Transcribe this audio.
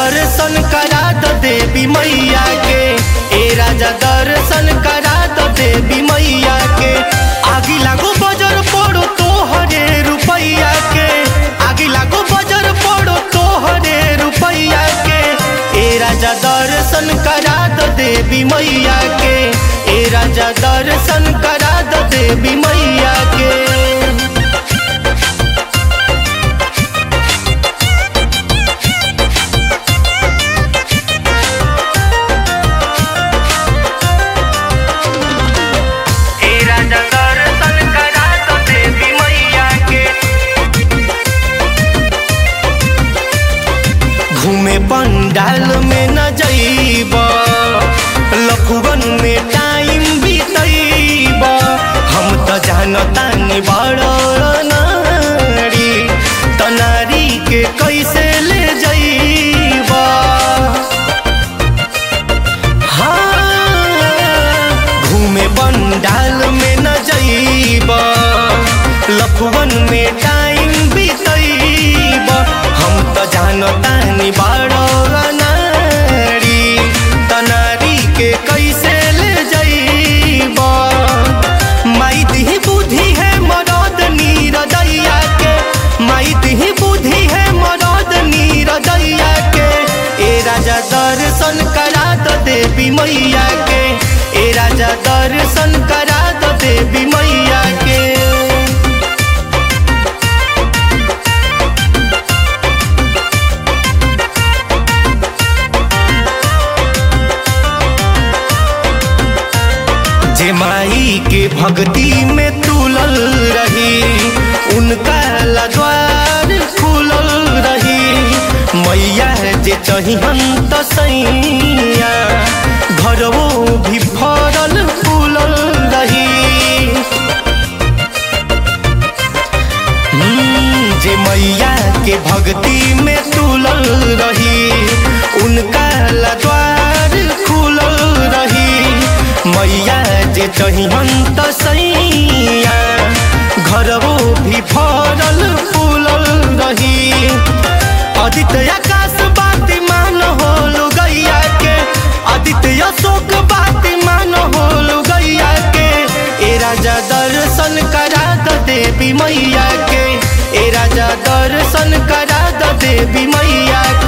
दर्शन करा दो देवी मैया के ए राजा दर्शन करा दो देवी मैया के आगी लागो बजर पड़ो तोहरे रुपैया के आगी लागो बजर पड़ो तोहरे रुपैया के ए राजा दर्शन करा दो देवी मैया के ए राजा दर्शन करा दो देवी मैया के ए राजा दर्शन करा दो देवी मैया के घूमे पंडाल में न जइब लखुवन में टाइम बीतइब हम त जानतानी बड़ नारी त नारी के कैसे ले जइब हाँ, घूमे पंडाल में न जइब लखुवन में टाइम बीतइब हम त जानतानी बड़ नारी त नारी के कैसे ले जइब माई दिही बुद्धि है मरद नीरदैया के माई दिही बुद्धि है मरद नीरदैया के ए राजा दर्शन करा दो देवी मैया के ए राजा दर्शन करा दो देवी मैया के जे माई के भक्ति में तुलल रही उनका लद्वार खुलल रही मैया जे चहिहन त सैया घरवो भी फरल फूलल रही हम्म, जे मैया के भक्ति में तुलल रही उनका लद्वार खुलल रही मैया जे चहिहन त सैया घरवो भी फरल फूलल रही आदित्य आकाश बाती मान होलु गैया के आदित्य अशोक बाती मान होलु गैया के ए राजा दर्शन करा दो देवी मैया के ए राजा दर्शन करा दो देवी मैया